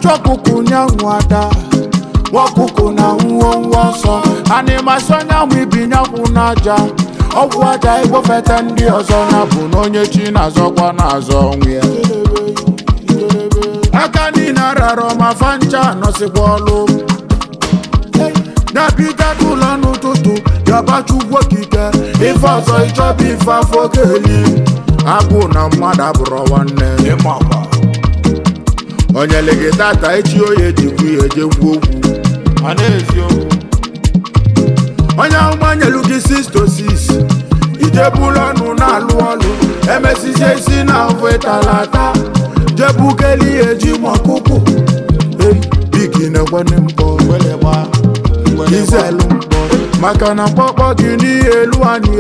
ajọ ọkụkụ nyanwụ ada nwa ọkụkụ na nwuo nwa ọsọ animasi onyanwụ ibinyanwụ n'aja ọgwụ aja igbofete ndị ọzọ ya bụ na onye chi na-azọkwa na-azọ onwe ya aka niile ararọ ma fancha nọsịkwa ọlụ na-abịga ụlọ n'ụtụtụ yabachukwu okike ife ọzọ ịchọba ife afọ ga-eli agwụ na mmadụ abụrọ nwanne onye legi tata echi oye jikwu ya ejekwu okwu onye agbanyelu gị 6 to 6 ijebulu ọnụ na-alụ ọlụ emesizie isi na ofe talata jebukeli eji mọkụkụ bigi na-ekwene mkpọ izelu mkpọ maka na mkpọkpọ gị n'ihe elu anyị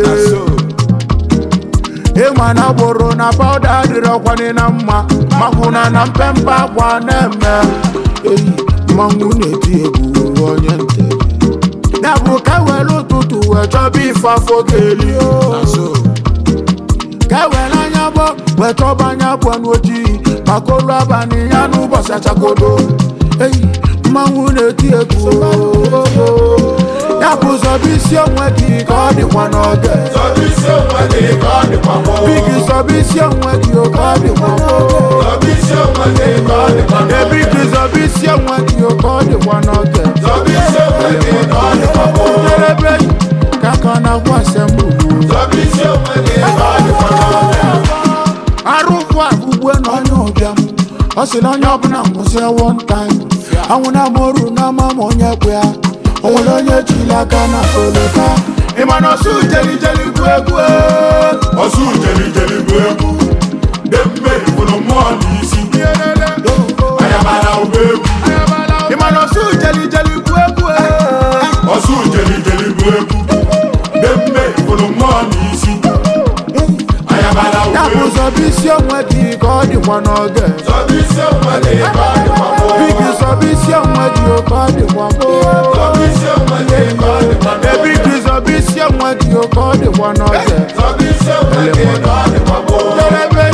ịma na gboro na pawuda adịrọkwanị na mma makwụna na mpempe akwa na-eme eyi mmanwụ na-eti egwu onye nte ya bụ ka ewere ụtụtụ wee chọba ife afọ ga-eli ka ewere anya bụ wee chọba anya bụ n'ojii maka olu abalị ya n'ụbọchị achakodo eyi mmanwụ na-eti egwu ya bụ zọba isi onwe gị ka ọ dịkwa n'oge bigi zọba isi onwe gị ka ọ dịkwa n'oge ebigi zọba isi onwe gị ka ọ dịkwa n'oge njedebe ka ka na-agwa asembulu arụkwu agụgwe na onye ụbịam ọ sị na onye ọbụla nwụsị one time anwụ na moru na ama ma onye kwe ya o nwere onye jiri aka na kolota ịma na ọsụ jelijeli bụ egwu ọsụ jelijeli bụ egwu dị mmeri fụrụ mmụọ n'isi ayabara ụgbọ egwu ịma na ọsụ jelijeli bụ egwu ọsụ jelijeli bụ egwu dị mmeri fụrụ mmụọ n'isi ayabara ya ụgbọ bụ egwu zọba isi onwe gị ka ọ dịkwa n'oge zọba isi onwe gị ka ọ dịkwa gboo. bigi zọba isi onwe gị ka ọ dịkwa gboo zọba isi onwe gị ka ọ dịkwa gboo. ebigi zọba isi onwe gị ka ọ dịkwa n'oge zọba isi onwe gị ka ọ dịkwa gboo. njedebe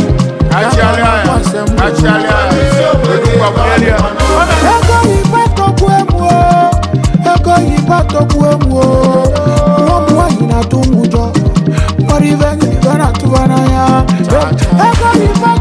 ego yiba tọgbu emu o ego yiba tọgbu emu o nwa m nwaanyị na-atụ m ụjọ nwere ibe ibe na-atụba n'anya ego yiba